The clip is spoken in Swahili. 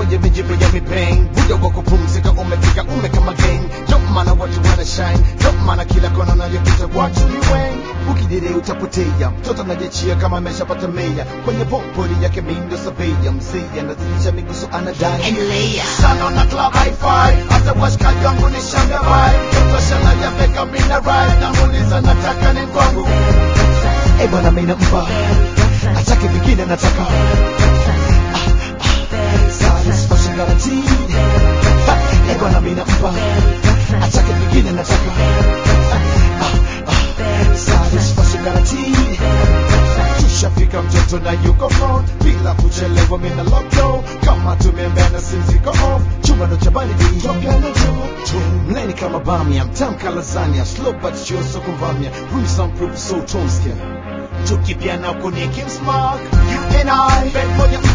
kwenye mijibu ya mipeng muda wa kupumzika umefika umekama gang ndo maana watu wana shine ndo maana kila kona nayopita watu ni wengi ukidire utapotea mtoto anajechia kama ameshapata meya kwenye popoli yake mindo sabeya mzee anazidisha miguso anadai Endelea. sana na club hi-fi hata washikaji wangu ni shanga bai mtoto shana ya meka mina rai namuuliza nataka ni kwangu eh bwana mimi nampa atake vingine nataka satisfaction guaranteed Ha, eh bwana mimi nampa atake vingine nataka Ah, ah, satisfaction guaranteed tushafika mtoto na yuko phone bila kuchelewa mina lockdown kama tumeembana sinziko off chumba ndo cha baridi topiano juu mleni kama bamia mtamka lasagna slow but sure so kumvamia room soundproof so tonske tukipiana kwenye Kings Mark you and I bed moja